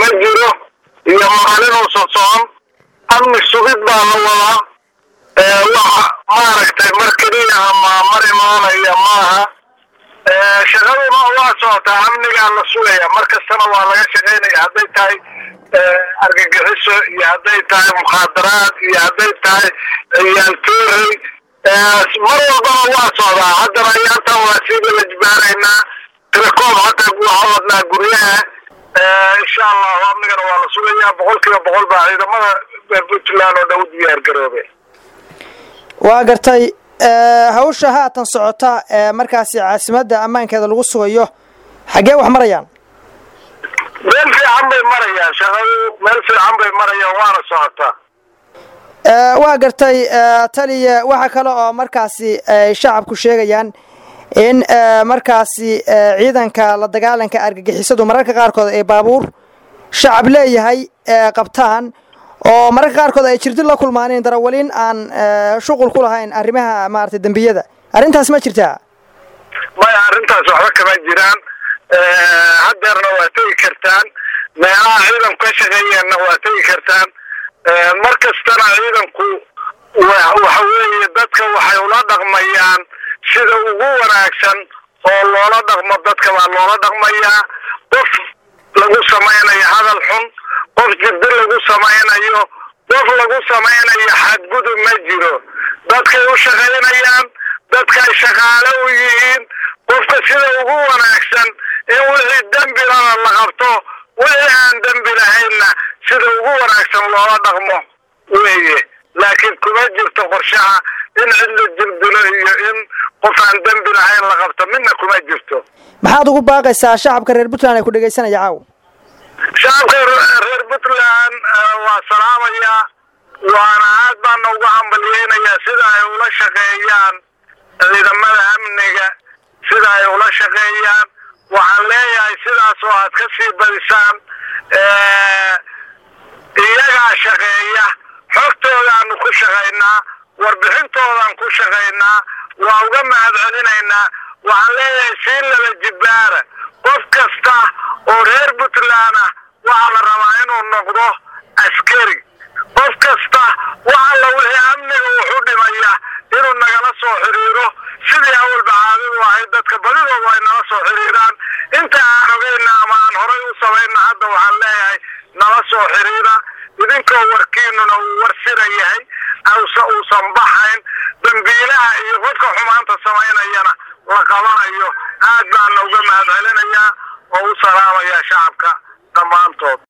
ma jiro iyo maalin uusan socon amni sugid baa la wadaa wax maaragtay mar keliya ama mar imaanaya maaha shaqaduna waa socotaa amnigaa la sugaya mar kastana waa laga shaqaynaya hadday tahay argagixiso iyo hadday tahay mukhaadaraad iyo hadday tahay yaaltoorey mar walbana waa socdaa haddana ayaantan waa sii lalajibaaraynaa tirakoob hadda waxaa wadnaa guryaha insha allahu amnigana waa la sugayaa boqol kiiba boqol baa ciidamada puntland oo dhan u diyaar garoobe waa gartay hawsha haatan socota ee markaasi caasimadda ammaankeeda lagu sugayo xaggee wax marayaan meel fiican bay marayaan shaqadu meel fiican bay marayaan waana socotaa waa gartay taliya waxa kale oo markaasi ay shacabku sheegayaan in markaasi ciidanka la dagaalanka argagixisadu mararka qaarkood ay baabuur shacab leeyahay qabtaan oo mararka qaarkood ay jirdi la kulmaaneen darawaliin aan shuqul ku lahayn arrimaha maaragtay dembiyada arrintaas ma jirtaa maya arrintaas waxba kama jiraan haddeerna waa tegi kartaan meelaha ciidanku ka shaqeeyeenna waa tegi kartaan mar kastana ciidanku waxa weeye dadka waxay ula dhaqmayaan sida ugu wanaagsan oo loola dhaqmo dadka baa loola dhaqmayaa qof lagu samaynayo hadal xun qof jiddo lagu samaynayo qof lagu samaynayo xadgudub ma jiro dadkay u shaqaynayaan dadkay shaqaale u yihiin qofka sida ugu wanaagsan in wixii dembilana la qabto wixii aan dembi lahaynna sida ugu wanaagsan loola dhaqmo weeye laakiin kuma jirto qorshaha in cid la jirdilo iyo in qof aan dembi lahayn la qabto midna kuma jirto maxaad ugu baaqaysaa shacabka reer puntland ay ku dhegaysanaya caaw shacabka reer puntland waa salaamayaa waana aad baana ugu hambalyeynayaa sida ay ula shaqeeyaan ciidamada amniga sida ay ula shaqeeyaan waxaan leeyahay sidaas oo aad ka sii badisaan iyagaa shaqeeya xogtoodaanu ku shaqaynaa warbixintoodaan ku shaqaynaa waa uga mahad celinaynaa waxaan leeyahay sii laba jibbaara qof kasta oo reer puntland ah waxaa la rabaa inuu noqdo askari qof kasta waxa la wixii amniga wuxu dhimaya inuu nagala soo xiriiro sidii awalba caadadu ahayd dadka badidoodu ay nala soo xiriiraan inta aan ogeyna ama aan horay u samayna hadda waxaan leeyahay nala soo xiriira idinkoo warkiinuna uu warsira yahay uusan baxayn dambiilaha iyo qofka xumaanta samaynayana la qabanayo aad baana uga mahad celinayaa oo u salaamayaa shacabka dhammaantood